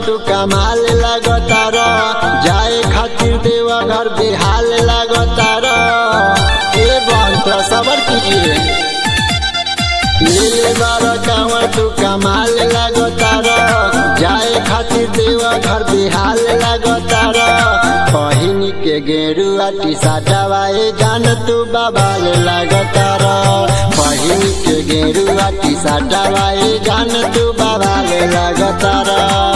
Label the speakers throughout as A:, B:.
A: तू कमाल लगतार जाए खातिर देवा घर बेहाल लगतार ए बंत सबर कीजिए नीले बार कांवर तू कमाल लगतार जाए खातिर देवा घर बेहाल लगतार बहिन के गेरुआ टी साटवाए जान तू बाबाल लगतार बहिन के गेरुआ टी साटवाए जान तू बाबाल लगतार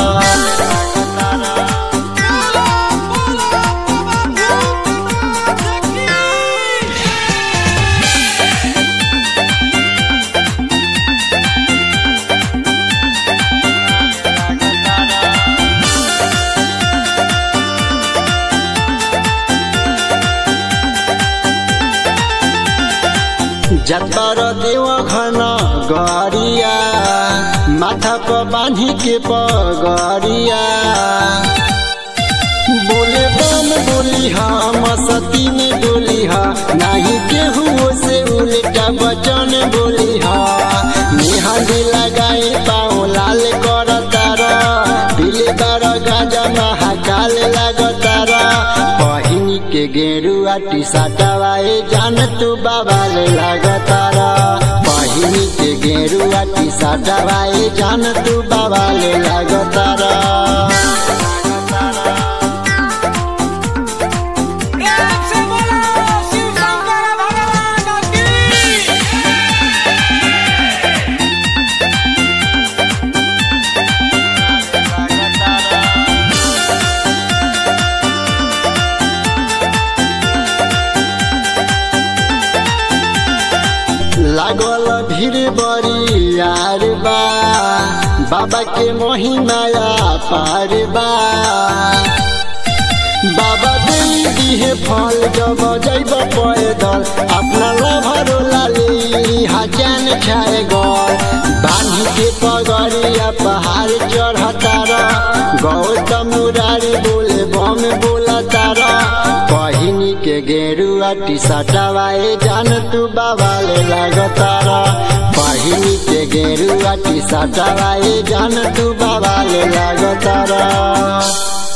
A: जतर देव घन गरिया माथा पर बांधी के पगरिया बोले बम बोली हम सती में डोली हा नहीं केहू से उल्टा बचन बोली हा मेहंदी लगाई पाओ लाल कर तारा पीले बार गाजा महाकाल लगतारा बहिनी के गेरुआ टी साटवाए जान तू बाबाल लगतारा बहिनी के गेरुआ टी साटवाए जान तू बाबाल लगतारा
B: प्रेम से बोलो शिव शंकर भगवान की
A: लागल भीड़ बड़ी यार बा बाबा के महिमाया पार बा बाबा दे दिहे फल जब जैब पैदल अपना लभरो लाली हजान छाए गल बांधी के पगड़िया पहाड़ चढ़तार गौतम मुरारी बोले बम बोलतार बहिनी के गेरुआ टी सटवाए जान तू बाबाले लगतार बहिनी के गेरुआ टी सटवाए जान तू बाबाले लगतार